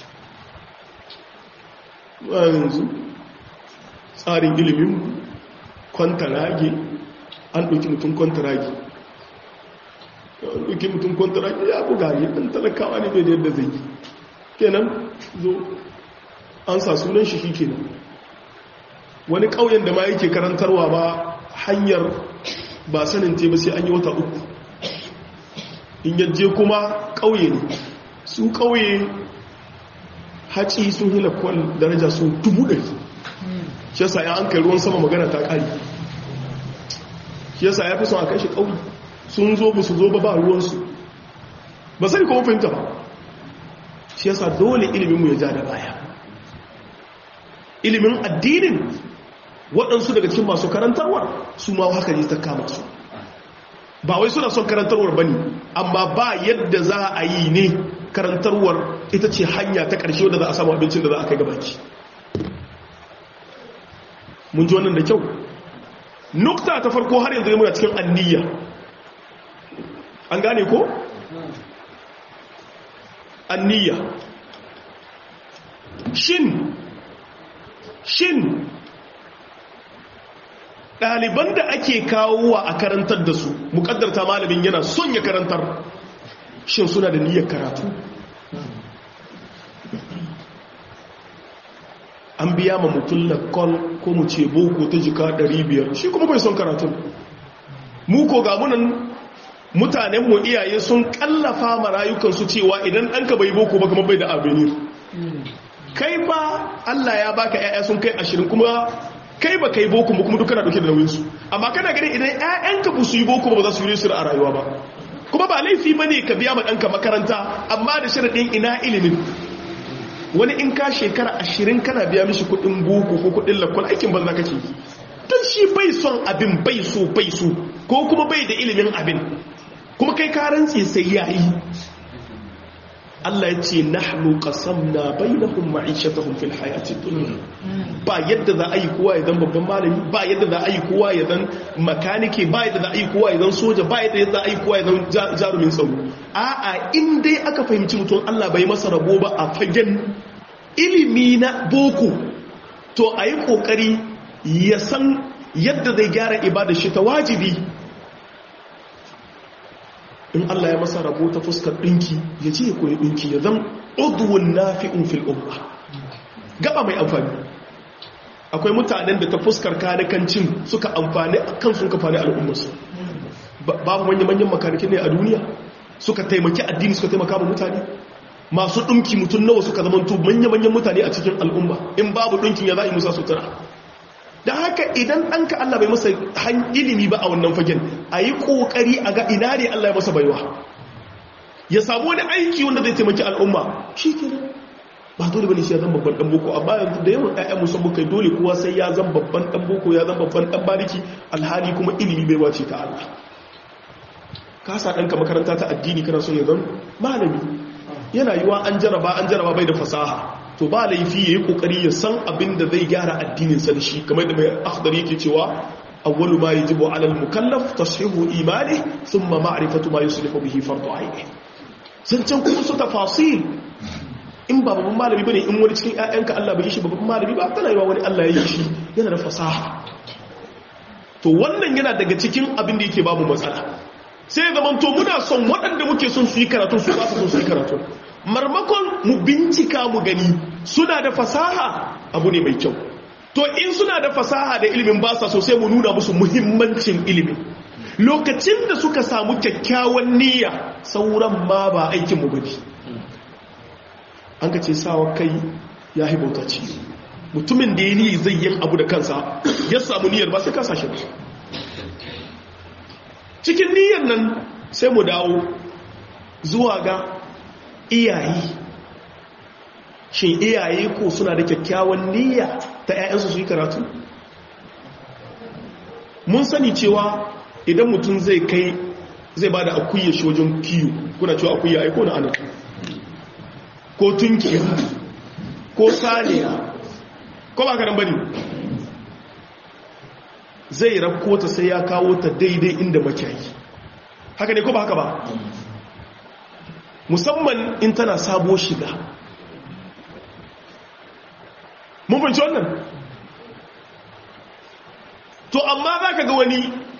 yanzu tsarin ilimin kwantarage an ɗauki mutum kwantarage an ɗauki mutum kwantarage ya buga ne ɗan talakawa ne bai da yadda zai yi kenan zo an sa sunan shi kenan wani ƙauyen da ma yake karantarwa ba hanyar ba sanin te ba sai an yi wata uku in yaje kuma ƙauye ne su ƙauye haci sun hila kwal daraja su dubu ɗari shi yasa ya an kai ruwan sama magana ta ƙari shi yasa ya fi son a kai shi ƙauye sun zo ba su zo ba ba ruwansu ba sai kuma fahimta ba shi yasa dole iliminmu ya ja da baya ilimin addinin waɗansu daga cikin masu karantarwar su ma haka ne ta kama su ba wai suna son karantarwar ba ne amma ba yadda za a yi ne karantarwar ita ce hanya ta ƙarshe wadda za a samu abincin da za a kai gabaki mun ji wannan da kyau nukta ta farko har yanzu muna cikin anniya an gane ko? anniya shin shin ɗaliban da ake kawowa a karantar da su mukaddarta malamin yana son ya karantar shin suna da niyyar karatu an biya ma mutum lakon ko mu ce boko ta jika 500 shi kuma bai son karatu mu ko ga munan mutanenmu iyaye sun kallafa ma rayukansu cewa idan ɗanka bai boko ba kuma bai da abinir kai ba Allah ya baka ƴaƴa sun kai ashirin kuma kai ba kai boko ba kuma duk kana dauke da nauyin su amma kana gani idan ƴaƴanka ba su yi boko ba za su yi su a rayuwa ba kuma ba laifi bane ka biya ma ɗanka makaranta amma da sharadin ina ilimin wani in ka shekara ashirin kana biya mishi kuɗin boko ko kuɗin lakwal aikin banza kake yi don shi bai son abin bai so bai so ko kuma bai da ilimin abin kuma kai ka rantse sai yayi Allah ya ce nahnu qasamna bainahum ma'ishatahum fil hayatid dunya ba yadda za a yi kowa ya zan babban malami ba yadda za a yi kowa ya zan makanike ba yadda za a yi kowa ya zan soja ba yadda za a yi kowa ya zan jarumin tsaro a'a in dai aka fahimci mutum Allah bai masa rabo ba a fagen ilimi na boko to a yi kokari ya san yadda zai gyara ibada shi ta wajibi in Allah ya masa rabo ta fuskar ɗinki ya ce ya koyi ɗinki ya zan udwun nafi'un fil umma gaba mai amfani akwai mutanen da ta fuskar kanikancin suka amfani kan sun kafani al'ummarsu babu manya-manyan makanikin ne a duniya suka taimaki addini suka taimaka ma mutane masu ɗinki mutum nawa suka zama to manya-manyan mutane a cikin al'umma in babu ɗinkin ya za a yi musa sutura da haka idan ɗanka Allah bai masa ilimi ba a wannan fagen a yi ƙoƙari a ga ina ne Allah ya masa baiwa ya samu wani aiki wanda zai taimaki al'umma shi ke ba dole bane shi ya zama babban ɗan boko amma yanzu da yawan ƴaƴan musamman kai dole kowa sai ya zama babban ɗan boko ya zama babban ɗan bariki alhali kuma ilimi bai wace ta Allah ka sa ɗanka makaranta ta addini kana son ya zama malami yana yiwa an jaraba an jaraba bai da fasaha to ba laifi ya yi kokari ya san abin da zai gyara addininsa da shi kamar da mai akhdar yake cewa awwalu ma yajibu ala al-mukallaf tashihu imani thumma ma'rifatu ma yuslihu bihi fardu aini sun can kuma su tafasil in ba babban malami bane in wani cikin ƴaƴanka Allah bai yi shi babban malami ba tana yiwa wani Allah ya yi shi yana da fasaha to wannan yana daga cikin abin da yake babu matsala sai zaman to muna son waɗanda muke son su yi karatu su ba su son su yi karatu marmakon mu bincika mu gani suna da fasaha abu ne mai kyau to in suna da fasaha da ilimin ba sa sosai mu nuna musu muhimmancin ilimin lokacin da suka samu kyakkyawan niyya sauran ma ba aikin mu bane an ka ce sawa kai ya hibauta ci mutumin da ya niyi zai yin abu da kansa ya samu niyyar ba sai ka sashe ba cikin niyyar nan sai mu dawo zuwa ga iyaye shin iyaye ko suna da kyakkyawan niyya ta 'ya'yansu su yi karatu mun sani cewa idan mutum zai kai zai ba da akuyya shi wajen kiyo kuna cewa akuyya aiko na ana ko tunkiya ko saniya ko ba karan bane zai rakko ta sai ya kawo ta daidai inda makiyayi haka ne ko ba haka ba musamman in tana sabo shiga mun fahimci wannan to amma za ka ga wani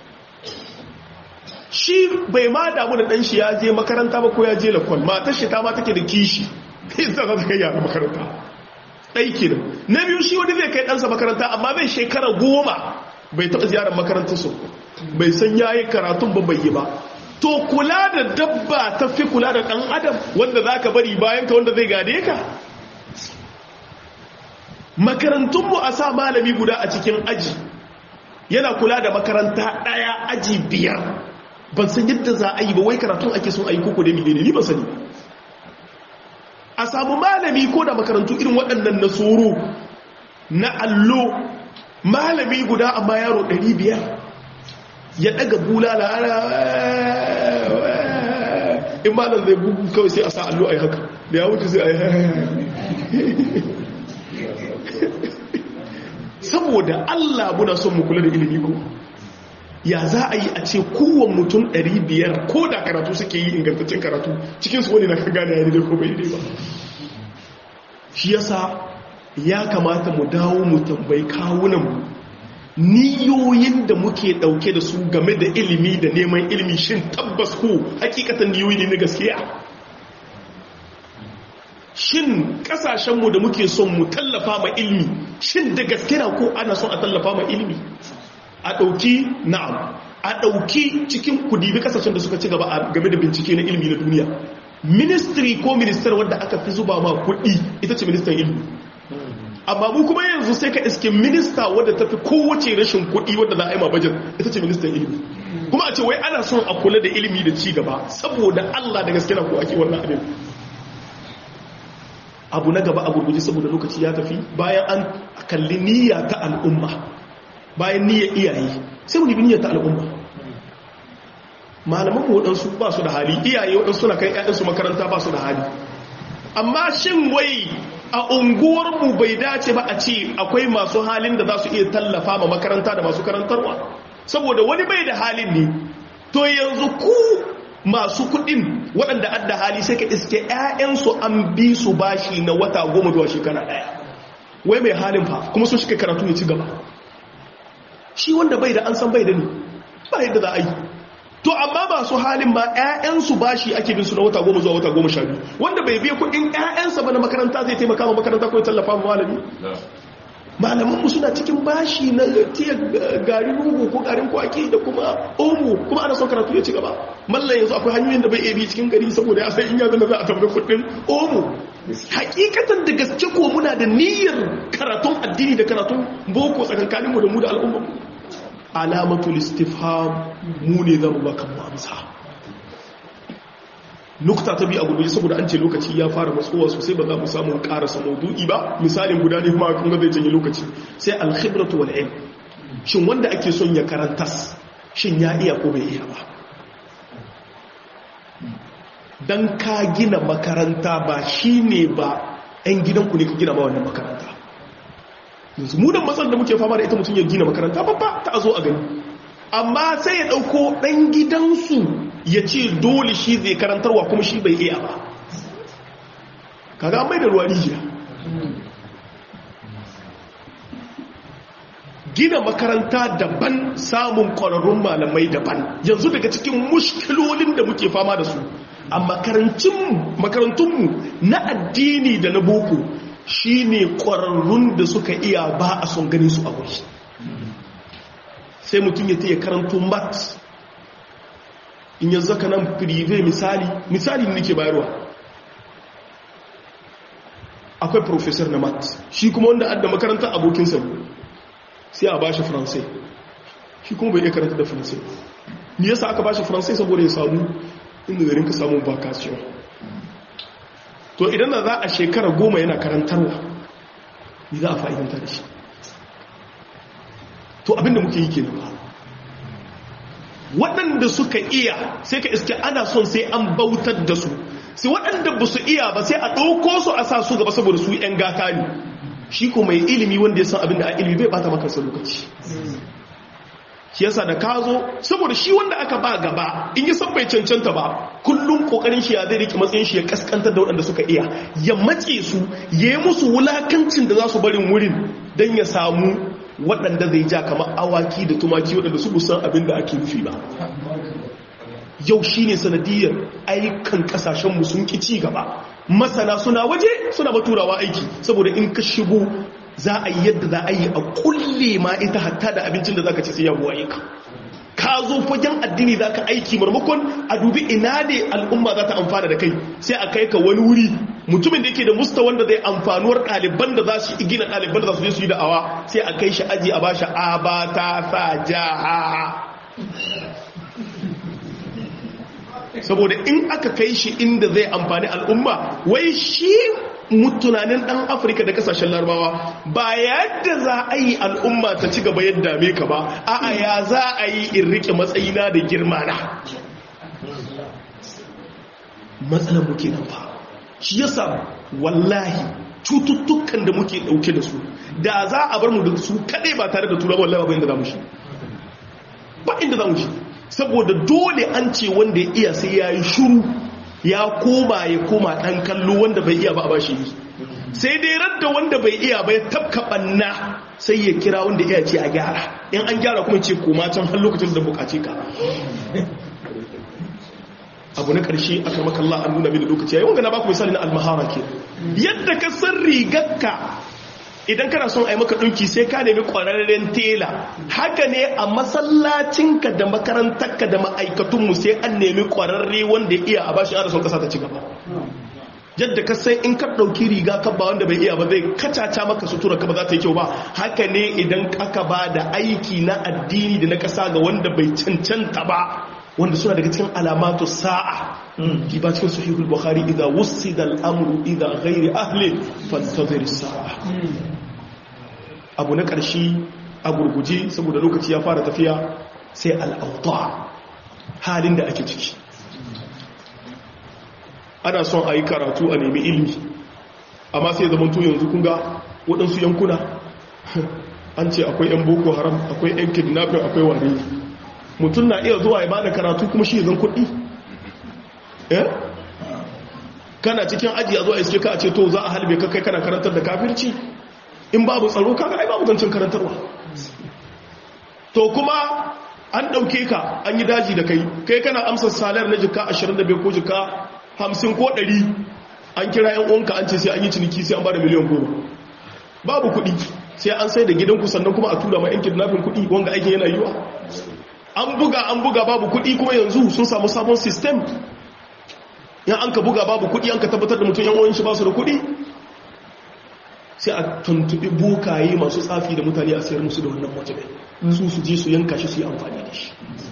shi bai ma damu da ɗanshi ya je makaranta ba ko ya je lakon matar shi ta ma take da kishi kai za ta kai yara makaranta ɗaiki da na biyu shi wani zai kai ɗansa makaranta amma bai shekara goma bai taɓa ziyarar makarantar su bai san ya yi karatun ba bai yi ba to kula da dabba ta fi kula da ɗan adam wanda za ka bari bayan ka wanda zai gade ka makarantunmu a sa malami guda a cikin aji yana kula da makaranta ɗaya aji biyar ban san yadda za a yi ba wai karatun ake son a yi koko da miliyoni ni ban sani a samu malami ko da makarantu irin waɗannan na tsoro na allo malami guda amma yaro 500 ya ɗaga bulala in malam zai bugu kawai sai a sa allo a yi haka da ya wuce sai a yi saboda allah muna son mu kula da ilimi ko ya za a yi a ce kowane mutum 500 ko da karatu suke yi ingantaccen karatu cikinsu wani na ka gane ya daidai ko bai daidai ba shi yasa ya kamata mu dawo mu tambayi kawunanmu niyoyin da muke dauke da su game da ilimi da neman ilimi shin tabbas ko hakikatan niyoyi ne na gaskiya shin kasashenmu da muke son mu tallafa ma ilimi shin da gaskiya ko ana son a tallafa ma ilimi a ɗauki na'am a ɗauki cikin kudi kasashen da suka ci gaba a game da bincike na ilimi na duniya ministry ko minister wadda aka fi zuba ma kuɗi ita ce ministan ilimi amma mu kuma yanzu sai ka iske minista wadda ta fi kowace rashin kuɗi wadda za a yi ma bajet ita ce ministan ilimi kuma a ce wai ana son a kula da ilimi da ci gaba saboda allah da gaske na ko ake wannan abin abu na gaba a gurguji saboda lokaci ya tafi bayan an kalli niyya ta al'umma bayan niyyar iyaye sai mu niyyar ta al'umma malaman mu waɗansu ba su da hali iyaye waɗansu na kai ƴaƴansu makaranta ba su da hali amma shin wai a unguwarmu bai dace ba a ce akwai masu halin da za su iya tallafa ma makaranta da masu karantarwa saboda wani bai da halin ne to yanzu ku masu kuɗin waɗanda adda hali sai ka iske ƴaƴansu an bi su bashi na wata goma zuwa shekara ɗaya wai mai halin fa kuma sun shiga karatu ya ci gaba shi wanda bai da an san bai da ni ba yadda za a yi to amma masu halin ba 'ya'yansu bashi ake bin su na wata goma zuwa wata goma sha biyu wanda bai biya kuɗin 'ya'yansa ba na makaranta zai taimaka ma makaranta ko ya tallafa ma malami malamanmu suna cikin bashi na tiya garin rugu ko garin kwaki da kuma omo kuma ana son karatu ya ci gaba mallan yanzu akwai hanyoyin da bai iya bi cikin gari saboda ya sai in ya zama za a tabbata kudin omo hakikatan da gaske ko muna da niyyar karatun addini da karatun boko tsakankaninmu da mu da al'umma alamatul istifham mu ne zamu ba kan amsa nukta ta biyu a gurguje saboda an ce lokaci ya fara matsowa sosai ba za mu samu karasa maudu'i ba misalin guda ne kuma kun ga zai janye lokaci sai alkhibratu wal ilm shin wanda ake son ya karantas shin ya iya ko bai iya ba dan ka gina makaranta ba shine ba ɗan gidanku ne ka gina ba wannan makaranta yanzu mu da matsalar da muke fama da ita mutum ya gina makaranta babba ta zo a gani amma sai ya ɗauko ɗan gidansu ya ce dole shi zai karantarwa kuma shi bai iya ba kaga mai da ruwa rijiya gina makaranta daban samun kwararrun malamai daban yanzu daga cikin mushkilolin da muke fama da su a makarantunmu na addini da na boko shine kwararrun da suka iya ba a son ganin su a wuri sai mutum ya taya karanto mat in yanzu zaka nan prive misali misali ne nake bayarwa akwai professor na mat shi kuma wanda adda makarantar abokinsa sai a bashi faransai shi kuma bai iya karanta da faransai ni yasa aka bashi faransai saboda ya samu inda zarin ka samu vacation to idan da za a shekara goma yana karantarwa ni za a fa'idanta da shi to abinda muke yi kenan ba waɗanda suka iya sai ka iske ana son sai an bautar da su sai waɗanda ba su iya ba sai a ɗauko su a sa su gaba saboda su 'yan gata ne shi ko mai ilimi wanda ya san abin da a ilimi bai bata maka lokaci shi yasa da ka zo saboda shi wanda aka ba gaba in yi san bai cancanta ba kullum kokarin shi ya zai rike matsayin shi ya kaskantar da waɗanda suka iya ya matse su ya yi musu wulakancin da za su barin wurin don ya samu waɗanda zai ja kamar awaki da tumaki waɗanda su busan abin da ake nufi ba yau shi ne sanadiyar ayyukan ƙasashenmu sun ƙi ci gaba masana suna waje suna baturawa aiki saboda in ka shigo za a yi yadda za a yi a kulle ma ita hatta da abincin da za ka ci sai yawo ayyuka ka zo fagen addini za ka aiki marmakon a dubi ina ne al'umma za ta amfana da kai sai a kai ka wani wuri mutumin da yake da musta wanda zai amfanuwar ɗaliban da za su gina ɗaliban da za su je su yi da'awa sai a kai shi aji a ba shi abata sa jaha saboda in aka kai shi inda zai amfani al'umma wai shi mutunanin ɗan afirka da kasashen larabawa ba yadda za a yi al'umma ta ci gaba yadda me ka ba a'a ya za a yi in rike matsayina da girma na matsalar muke nan ba shi yasa wallahi cututtukan da muke ɗauke da su da za a bar mu da su kaɗai ba tare da tura wallahi ba inda za mu shi ba inda za mu shi saboda dole an ce wanda ya iya sai ya yi shuru ya koma ya koma ɗan kallo wanda bai iya ba a bashi yi sai dai radda wanda bai iya bai tafka ɓanna sai ya kira wanda iya ce a gyara in an gyara kuma ce koma can har lokacin da bukace ka abu na ƙarshe aka makalla an nuna mini lokaci yayin wanga na baku misali na almahara ke yadda ka san rigarka idan kana son a yi maka ɗauki sai ka nemi ƙwararren tela haka ne a masallacinka da makarantarka da ma'aikatunmu sai an nemi ƙwararre wanda ya iya a bashi ana son ƙasa ta ci gaba yadda ka sai in ka ɗauki riga ka ba wanda bai iya ba zai kacaca maka sutura ka ba za ta yi kyau ba haka ne idan aka ba da aiki na addini da na ƙasa ga wanda bai cancanta ba wanda suna daga cikin alamatu sa'a ki ba cikin sahihul bukhari idza wusida al-amru idza ghairi ahli fantazir sa'a abu na karshe a gurguje saboda lokaci ya fara tafiya sai al-awda halin da ake ciki ana son a yi karatu a nemi ilimi amma sai zaman to yanzu kun ga waɗansu yankuna an ce akwai 'yan boko haram akwai 'yan kidnapping akwai wane mutum na iya zuwa ya bada karatu kuma shi zan kuɗi eh kana cikin aji a zuwa iske ka a ce to za a halbe ka kai kana karantar da kafirci in babu tsaro kaga ai babu zancen karantarwa to kuma an ɗauke ka an yi daji da kai kai kana amsa salar na jika 25 ko jika 50 ko 100 an kira yan uwanka an ce sai an yi ciniki sai an ba da miliyan goma babu kuɗi sai an sai da gidanku sannan kuma a tura ma yan kidnapping kuɗi wanga aikin yana yiwa an buga an buga babu kuɗi kuma yanzu sun samu sabon system yan an ka buga babu kuɗi an ka tabbatar da mutum yan uwan shi ba su da kuɗi sai a tuntuɓi bokaye masu tsafi da mutane a sayar musu da wannan wajibai su su je su yanka shi su yi amfani da shi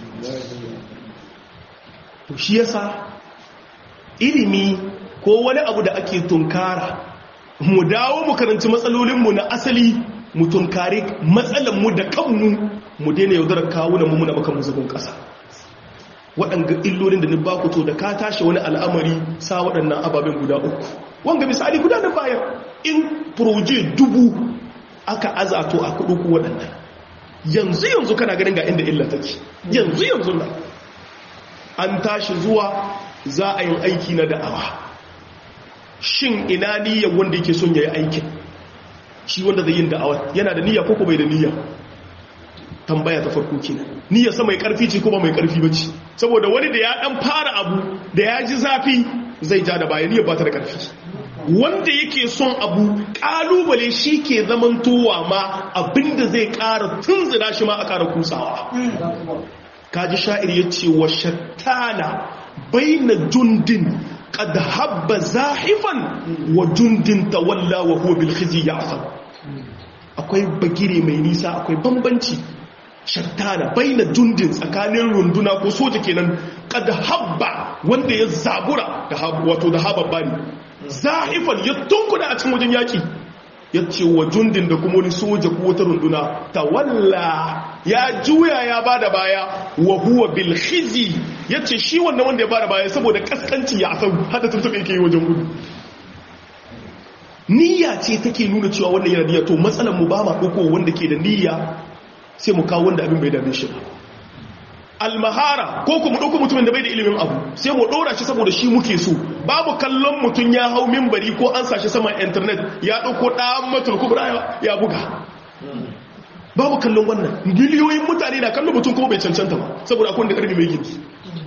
to shi yasa ilimi ko wani abu da ake tunkara mu dawo mu karanci matsalolinmu na asali mu tunkari matsalanmu da kanmu mu daina yaudarar kawo da mummuna maka muzubin ƙasa waɗanga illolin da ni ba ku to da ka tashi wani al'amari sa waɗannan ababen guda uku wanga misali guda da bayan in proje dubu aka azato a kudu ku waɗannan yanzu yanzu kana ganin ga inda illa take yanzu yanzu na an tashi zuwa za a yi aiki na da'awa shin ina niyyar wanda yake son ya yi aikin shi wanda zai yin da'awa yana da niyya ko bai da niyya tambaya ta farko kenan niyya sa mai karfi ce ko ba mai karfi bace saboda wani da ya dan fara abu da ya ji zafi zai ja da baya niyyar ba ta da karfi wanda yake son abu kalubale shi ke zamantowa ma abinda zai kara tunzira shi ma a kara kusawa kaji sha'ir ya ce wa shattana baina jundin qad habba zahifan wa jundin tawalla wa huwa bil khizi ya'fal akwai bagire mai nisa akwai bambanci shattana baina jundin tsakanin runduna ko soja kenan qad habba wanda ya zabura da wato da hababba ne zahifan ya tunkuda a cikin wajen yaki ya ce wa jundin da kuma wani soja ko wata runduna ta walla ya juya ya ba da baya wa huwa bil khizi ya ce shi wannan wanda ya ba da baya saboda kaskanci ya asau hada tuntuɓe yake yi wajen gudu niyya ce take nuna cewa wannan yana niyya to matsalar mu ba ma ɗauko wanda ke da niyya sai mu kawo wanda abin bai dame shi ba almahara ko kuma ɗauko mutumin da bai da ilimin abu sai mu ɗora shi saboda shi muke so babu kallon mutum ya hau mimbari ko an sashi saman intanet ya ɗauko ɗan matul kubra ya buga babu kallon wannan miliyoyin mutane na kallon mutum kuma bai cancanta ba saboda akwai da ƙarfi mai gindi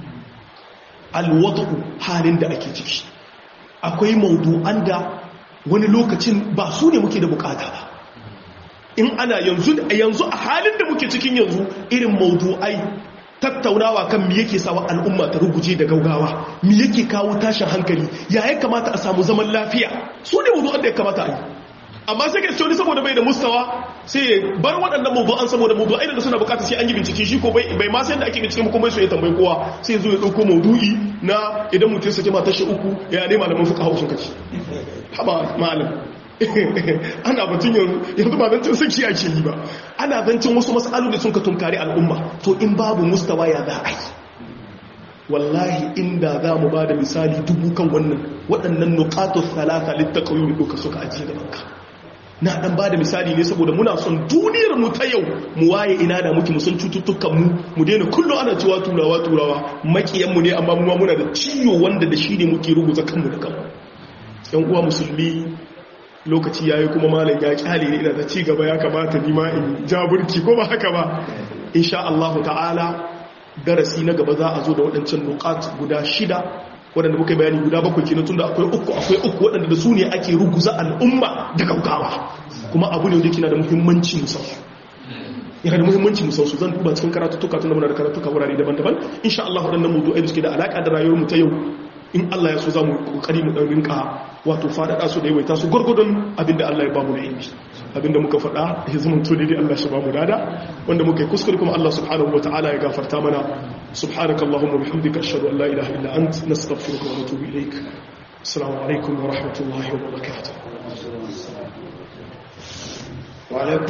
alwadu halin da ake ciki akwai maudu'an da wani lokacin ba su ne muke da bukata ba in ana yanzu yanzu a halin da muke cikin yanzu irin maudu'ai tattaunawa kan mi yake sawa al'umma ta ruguje da gaugawa mi yake kawo tashin hankali ya ya kamata a samu zaman lafiya su ne mawdu'an da ya kamata a yi amma sai ka ce saboda bai da mustawa sai bar waɗannan mawdu'an saboda mawdu'ai da suna bukata sai an yi bincike shi ko bai bai ma sai da ake bincike kuma so ya tambayi kowa sai zo ya dauko mawdu'i na idan mutum sake matar shi uku ya ne malamin fuka hausun kaci haba malam ana batun yanzu yanzu ba zancin saki ake yi ba ana zancin wasu matsalu da sun ka tunkari al'umma to in babu mustawa ya za a yi wallahi inda za mu ba da misali dubu kan wannan waɗannan nukatun talata littakawi da ɗauka suka ajiye da banka na ɗan ba da misali ne saboda muna son duniyar mu ta yau mu waye ina da muke musan cututtukan mu mu daina kullum ana cewa turawa turawa makiyanmu ne amma mu muna da ciwo wanda da shi ne muke rubuta kanmu da kanmu yan uwa musulmi lokaci yayi kuma malam ya kyale ne ina da ci gaba ya kamata ni ma in jaburki ko ba haka ba insha Allah ta'ala darasi na gaba za a zo da waɗancan nukat guda shida waɗanda muka bayani guda bakwai kenan tunda akwai uku akwai uku waɗanda da su ne ake ruguza al'umma da gaugawa kuma abu ne wanda yake na da muhimmanci musamman yana da muhimmanci musamman su zan duba cikin karatuttuka tunda muna da karatuka wurare daban-daban insha Allah waɗannan mutu'ai da suke da alaƙa da rayuwar mu ta yau in Allah ya so za mu kokari mu ɗan rinka wato faɗaɗa su da yawaita su gwargwadon abinda Allah ya ba mu da ilmi abinda muka faɗa ya zama to daidai Allah shi ba mu dada wanda muka yi kuskure kuma Allah subhanahu wa ta'ala ya gafarta mana subhanaka allahumma bihamdika ashhadu an la ilaha illa ant nastaghfiruka wa natubu ilaik assalamu alaikum wa rahmatullahi wa barakatuh